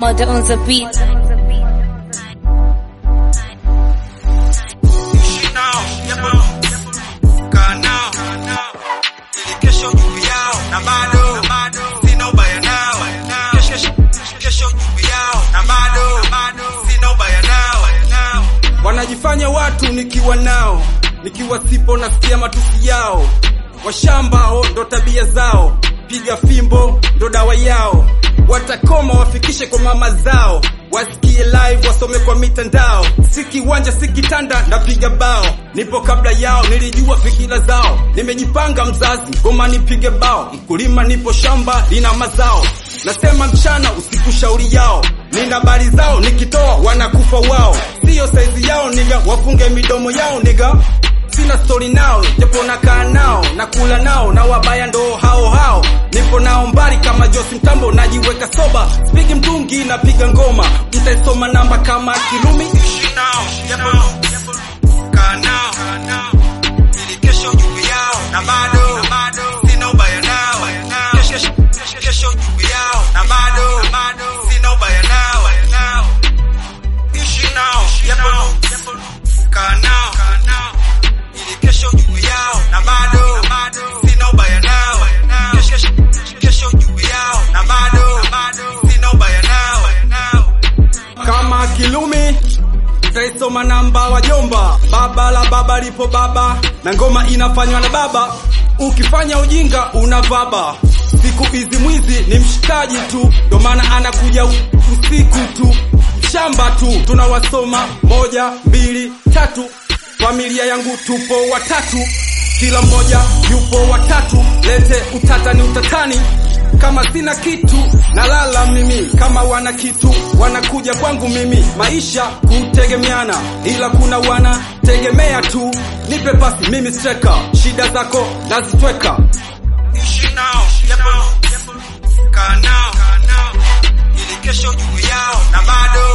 murder on the beat. Ishi nao, yapo, kaa nao, ili kesho juu yao, na bado sina ubaya nao. Kesho- kesho juu yao, na bado sina ubaya nao. Wanajifanya watu nikiwa nao, nikiwa sipo nasikia matusi yao. Washambao ndo tabia zao, piga fimbo ndo dawa yao. Watakoma wafikishe kwa mama zao, wasikie live wasome kwa mitandao. Si kiwanja si kitanda, napiga bao. Nipo kabla yao, nilijua fikira zao. Nimejipanga mzazi, ngoma nipige bao. Mkulima nipo shamba, lina mazao. Nasema mchana usiku shauri yao, nina habari zao, nikitoa wanakufa wao. Siyo saizi yao niga, wafunge midomo yao niga sina stori nao japo nakaa nao nakula nao na wabaya ndo hao hao nipo nao mbali kama Josi Mtambo najiweka soba spigi mtungi napiga ngoma mtaisoma namba kama Kirumi ishi nao japo kaa nao ili kesho juu yao na bado sina ubaya nao kesho kesho juu yao na bado sina ubaya nao ishi nao japo kaa nao ili kesho juu yao na bado sina ubaya nao kesho kesho juu yao na bado sina ubaya nao kama Kilumi taisoma namba wajomba baba la baba lipo baba na ngoma inafanywa na baba ukifanya ujinga unavaba siku hizi mwizi ni mshikaji tu ndo maana anakuja u- usiku tu shamba tu tunawasoma moja mbili tatu familia yangu tupo watatu kila mmoja yupo watatu lete utata ni utatani kama sina kitu nalala mimi kama wana kitu wanakuja kwangu mimi maisha kutegemeana ila kuna wanategemea tu nipe pasi mimi streka shida zako nazitweka ishi nao yapo kaa nao ili kesho juu yao na bado